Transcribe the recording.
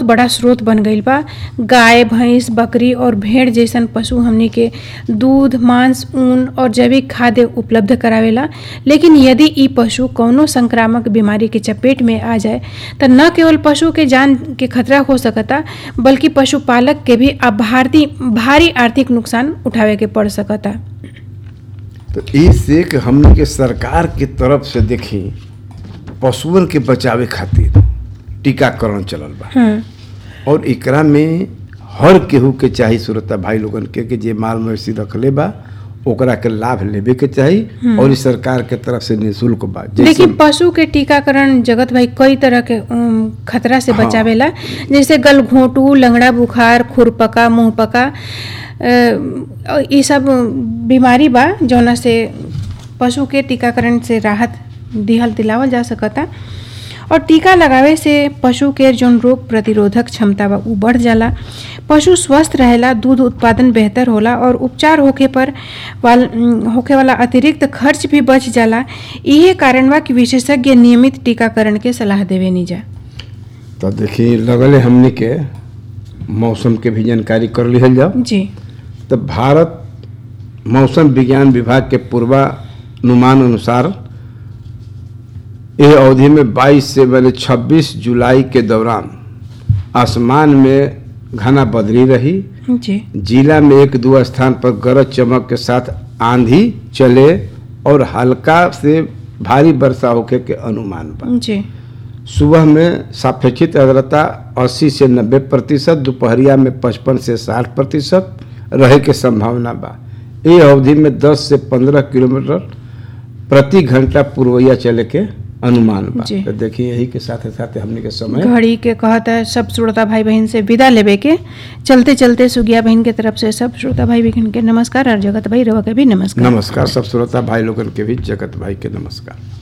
बहुत बड़ा स्रोत बन गईल बा गाय भैंस बकरी और भेड़ जैसन पशु हमनी के दूध मांस ऊन और जैविक खाद्य उपलब्ध करावेला लेकिन यदि ई पशु कौनो संक्रामक बीमारी के चपेट में आ जाए तो न केवल पशु के जान के खतरा हो सकता बल्कि पशुपालक के भी अब भारती भारी आर्थिक नुकसान उठावे के पड़ सकता तो इससे कि हमने के सरकार के तरफ से देखी पशुअन के बचावे खातिर टीकाकरण चलल बा हम्म, और एकरा में हर केहू के चाही सुरता भाई लोगन के कि जे माल मवेशी रखले बा ओकरा के लाभ लेवे के चाही और ई सरकार के तरफ से निःशुल्क बा जैसे लेकिन पशु के टीकाकरण जगत भाई कई तरह के उम, खतरा से हाँ। बचावेला जैसे गलघोंटू लंगड़ा बुखार खुरपका मुंहपका अ, ई सब बीमारी बा जौना से पशु के टीकाकरण से राहत दिहल दिलावल जा सकता और टीका लगावे से पशु के जौन रोग प्रतिरोधक क्षमता बा उ बढ़ जाला पशु स्वस्थ रहेला दूध उत्पादन बेहतर होला और उपचार होखे पर वाल उम, होखे वाला अतिरिक्त खर्च भी बच जाला इहे कारण बा कि विशेषज्ञ नियमित टीकाकरण के सलाह देवे निजा तो देखी लगले हमने के मौसम के भी जानकारी कर लिहल जाओ जी तो भारत मौसम विज्ञान विभाग के पूर्वानुमान अनुसार यह अवधि में 22 से पहले 26 जुलाई के दौरान आसमान में घना बदली रही जी जिला में एक दो स्थान पर गरज चमक के साथ आंधी चले और हल्का से भारी वर्षा होखे के अनुमान बा जी सुबह में सापेक्षित आर्द्रता 80 से 90 प्रतिशत दोपहरिया में 55 से 60 प्रतिशत रहे के संभावना बा ये अवधि में 10 से 15 किलोमीटर प्रति घंटा पूर्वैया चले के अनुमान बा जी। तो देखिए यही के साथ साथ हमने के समय घड़ी के कहत है सब श्रोता भाई बहन से विदा लेवे के चलते चलते सुगिया बहन के तरफ से सब श्रोता भाई बहन के नमस्कार और जगत भाई रवा के भी नमस्कार नमस्कार सब श्रोता भाई लोगन के भी जगत भाई के नमस्कार